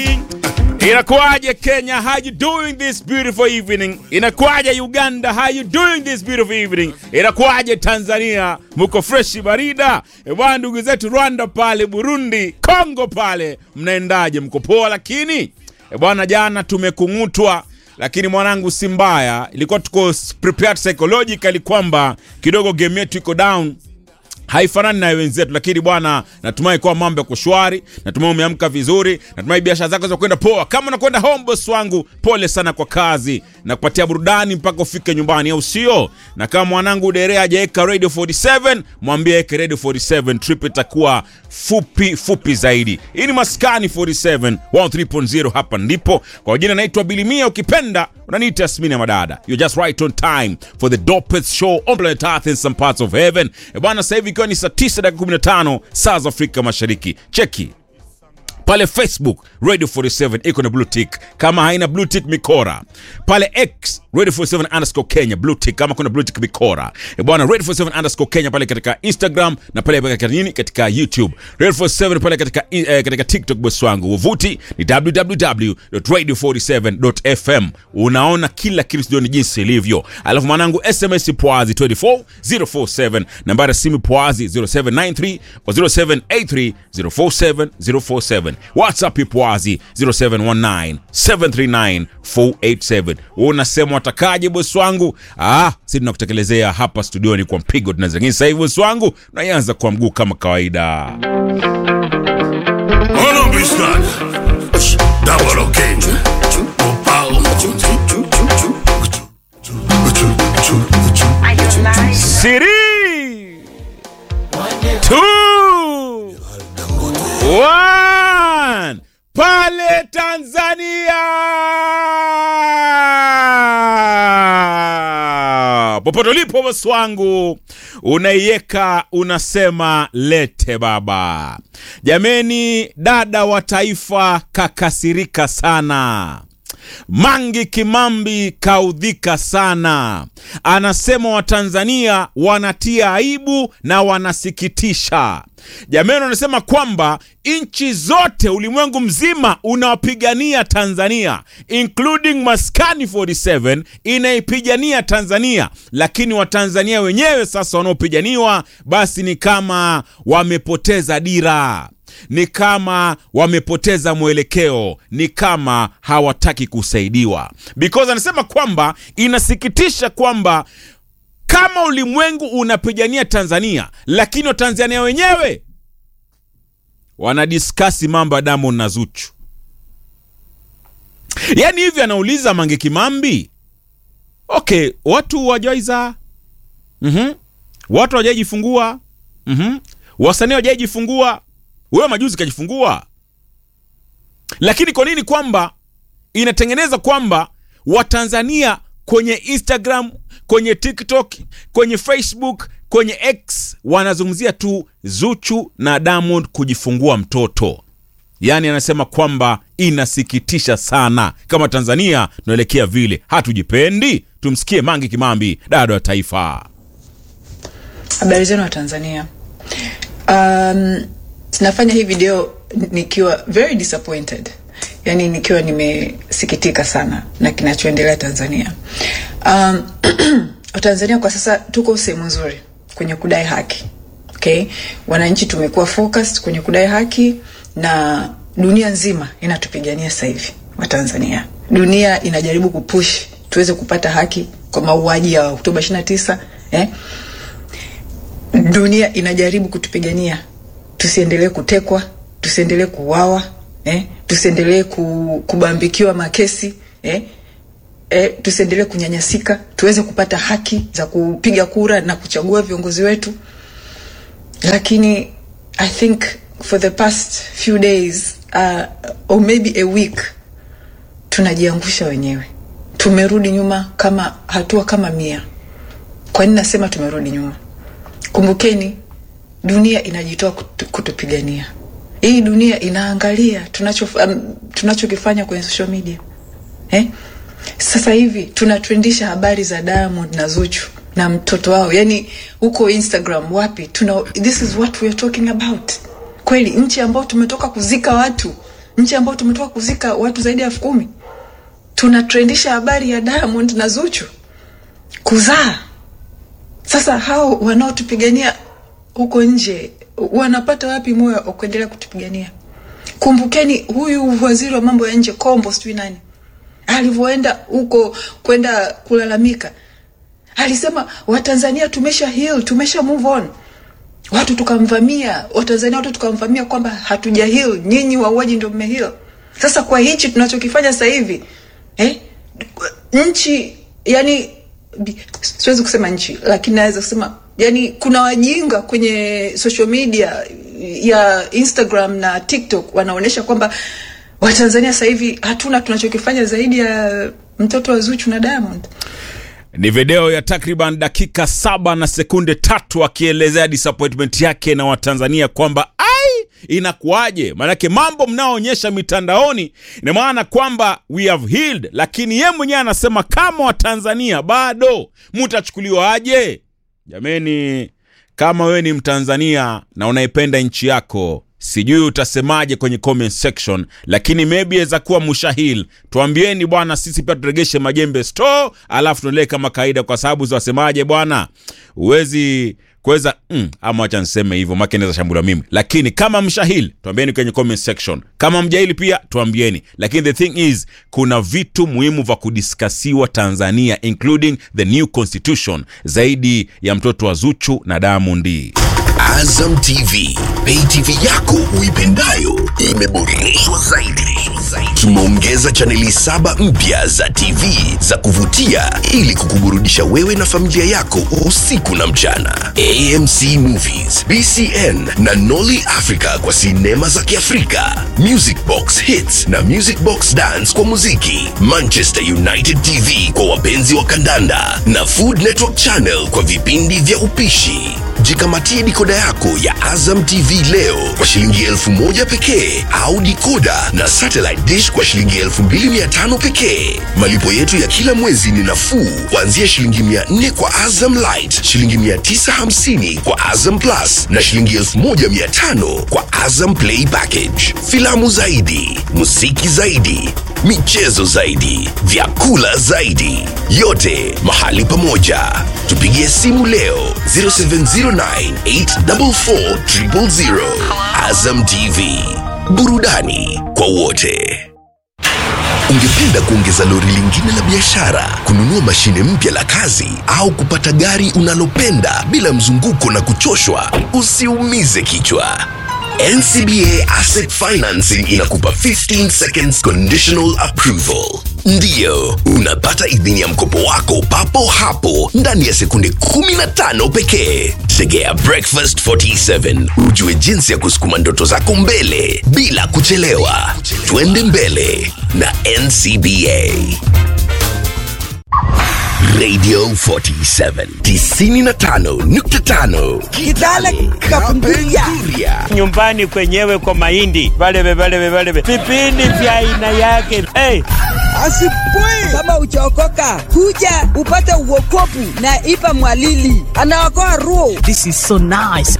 Inakuwaje Kenya, how you doing this beautiful evening? Inakuwaje Uganda, how you doing this beautiful evening? Inakuwaje Tanzania, muko freshi barida? E bwana, ndugu zetu Rwanda pale, Burundi, Kongo pale, mnaendaje? Mko poa? Lakini e bwana, jana tumekung'utwa lakini mwanangu, si mbaya, ilikuwa tuko prepared psychologically kwamba kidogo game yetu iko down haifanani na wenzetu, lakini bwana, natumai kuwa mambo yako shwari, natumai umeamka vizuri, natumai biashara zako za kwenda poa. Kama unakwenda home, boss wangu, pole sana kwa kazi na kupatia burudani mpaka ufike nyumbani, au sio? Na kama mwanangu Dere hajaweka radio 47, mwambie aweke radio 47, trip itakuwa fupi fupi zaidi. Hii ni Maskani 47 103.0, hapa ndipo. Kwa jina naitwa Bilimia, ukipenda unaniita Yasmini ya Madada. You're just right on time for the dopest show on planet Earth in some parts of heaven. E bwana, sasa hivi ikiwa ni saa 9 dakika 15 saa za Afrika Mashariki. Cheki pale Facebook Radio 47 iko na blue tick, kama haina blue tick mikora. Pale X Radio 47 underscore Kenya blue tick, kama kuna blue tick mikora. E bwana, Radio 47 underscore Kenya pale katika Instagram na pale katika nini, katika YouTube. Radio 47 pale katika eh, katika TikTok. Boss wangu wavuti ni www.radio47.fm. Unaona kila kitu studioni jinsi ilivyo, alafu mwanangu SMS Pwazi 24047 nambari ya simu Pwazi 0793 or 0783 047 047 WhatsApp Pwazi 0719 739 487. Unasema watakaje bosi wangu? Ah, si tunakutekelezea hapa studioni kwa mpigo tunaweza. Lakini sasa hivi bosi wangu naianza kwa mguu kama kawaida. Ono Biscan. Double okay. Opao. Siri two one pale Tanzania, popote ulipo bosi wangu, unaiweka unasema lete baba. Jameni, dada wa taifa kakasirika sana. Mangi Kimambi kaudhika sana, anasema Watanzania wanatia aibu na wanasikitisha. Jamani, wanasema kwamba nchi zote ulimwengu mzima unawapigania Tanzania, including Maskani 47 inaipigania Tanzania, lakini Watanzania wenyewe sasa wanaopiganiwa basi ni kama wamepoteza dira ni kama wamepoteza mwelekeo, ni kama hawataki kusaidiwa, because anasema kwamba inasikitisha kwamba kama ulimwengu unapigania Tanzania, lakini Watanzania wenyewe wanadiskasi mambo ya Diamond na Zuchu. Yaani hivi anauliza Mange Kimambi, okay, watu wajaizaa mm-hmm. watu wajaijifungua mm-hmm. wasanii wajaijifungua wewe majuzi kajifungua, lakini kwa nini kwamba inatengeneza kwamba Watanzania kwenye Instagram, kwenye TikTok, kwenye Facebook, kwenye X wanazungumzia tu Zuchu na Diamond kujifungua mtoto? Yaani anasema kwamba inasikitisha sana kama Tanzania tunaelekea vile, hatujipendi. Tumsikie Mangi Kimambi, dada wa taifa. Habari zenu wa Tanzania. Um, nafanya hii video nikiwa very disappointed, yani nikiwa nimesikitika sana na kinachoendelea Tanzania. Um, Tanzania kwa sasa tuko sehemu nzuri kwenye kudai haki. Okay? Wananchi tumekuwa focused kwenye kudai haki na dunia nzima inatupigania sasa hivi wa Tanzania. Dunia inajaribu kupush tuweze kupata haki kwa mauaji ya Oktoba 29, eh? Dunia inajaribu kutupigania tusiendelee kutekwa, tusiendelee kuuawa, eh? tusiendelee ku, kubambikiwa makesi eh? Eh, tusiendelee kunyanyasika, tuweze kupata haki za kupiga kura na kuchagua viongozi wetu. Lakini I think for the past few days uh, or maybe a week tunajiangusha wenyewe, tumerudi nyuma kama hatua kama mia. Kwa nini nasema tumerudi nyuma? Kumbukeni dunia inajitoa kutu, kutupigania. Hii dunia inaangalia tunacho um, tunachokifanya kwenye social media eh? Sasa hivi tunatrendisha habari za Diamond na Zuchu na mtoto wao, yani huko Instagram wapi, tuna this is what we are talking about. Kweli nchi ambayo tumetoka kuzika watu nchi ambayo tumetoka kuzika watu zaidi ya elfu kumi tunatrendisha habari ya Diamond na Zuchu kuzaa. Sasa hao wanaotupigania huko nje wanapata wapi moyo wa kuendelea kutupigania? Kumbukeni huyu waziri wa mambo ya nje Kombo, sijui nani, alivyoenda huko kwenda kulalamika, alisema Watanzania tumesha heal, tumesha move on. Watu tukamvamia, Watanzania watu tukamvamia kwamba hatuja heal, nyinyi wauaji ndio mme heal. Sasa kwa hichi tunachokifanya sasa hivi eh, nchi yani bi- siwezi kusema nchi lakini naweza kusema yani kuna wajinga kwenye social media ya instagram na tiktok wanaonyesha kwamba watanzania sasa hivi hatuna tunachokifanya zaidi ya mtoto wa zuchu na diamond ni video ya takriban dakika saba na sekunde tatu akielezea disappointment yake na watanzania kwamba ai inakuwaje maanake mambo mnaoonyesha mitandaoni ina maana kwamba we have healed lakini ye mwenyewe anasema kama watanzania bado mutachukuliwa aje jameni kama wewe ni mtanzania na unaipenda nchi yako sijui utasemaje kwenye comment section lakini maybe aweza kuwa mushahil tuambieni bwana sisi pia turegeshe majembe store alafu tuendelee kama kawaida kwa sababu zawasemaje bwana huwezi kuweza mm, ama wacha niseme hivyo make naweza shambula mimi lakini kama mshahili tuambieni kwenye comment section kama mjahili pia tuambieni lakini the thing is kuna vitu muhimu vya kudiskasiwa tanzania including the new constitution zaidi ya mtoto wa zuchu na damondi Azam TV, pay TV yako uipendayo imeboreshwa zaidi. Tumeongeza chaneli saba mpya za TV za kuvutia ili kukuburudisha wewe na familia yako usiku na mchana. AMC Movies, BCN na Nolly Africa kwa sinema za Kiafrika, Music Box Hits na Music Box Dance kwa muziki, Manchester United TV kwa wapenzi wa kandanda na Food Network Channel kwa vipindi vya upishi. Jikamatie dikoda yako ya Azam TV leo kwa shilingi elfu moja pekee au dikoda na satellite dish kwa shilingi elfu mbili mia tano pekee. Malipo yetu ya kila mwezi ni nafuu kuanzia shilingi mia nne kwa Azam Light, shilingi mia tisa hamsini kwa Azam Plus na shilingi elfu moja mia tano kwa Azam Play Package. Filamu zaidi, muziki zaidi, michezo zaidi, vyakula zaidi, yote mahali pamoja. Tupigie simu leo 0709844000. Azam TV, burudani kwa wote. Ungependa kuongeza lori lingine la biashara, kununua mashine mpya la kazi au kupata gari unalopenda bila mzunguko na kuchoshwa? Usiumize kichwa. NCBA Asset Financing inakupa 15 seconds conditional approval. Ndiyo, unapata idhini ya mkopo wako papo hapo ndani ya sekunde 15 pekee. Tegea Breakfast 47 ujue jinsi ya kusukuma ndoto zako mbele bila kuchelewa. Twende mbele na NCBA. Radio 47 95.5 Kitale Kapunguria. nyumbani kwenyewe kwa mahindi balebe balebe balebe vipindi vya aina yake hey. Asipui kama uchaokoka, kuja upate uokopu na Ipa Mwalili anaokoa roho. This is so nice.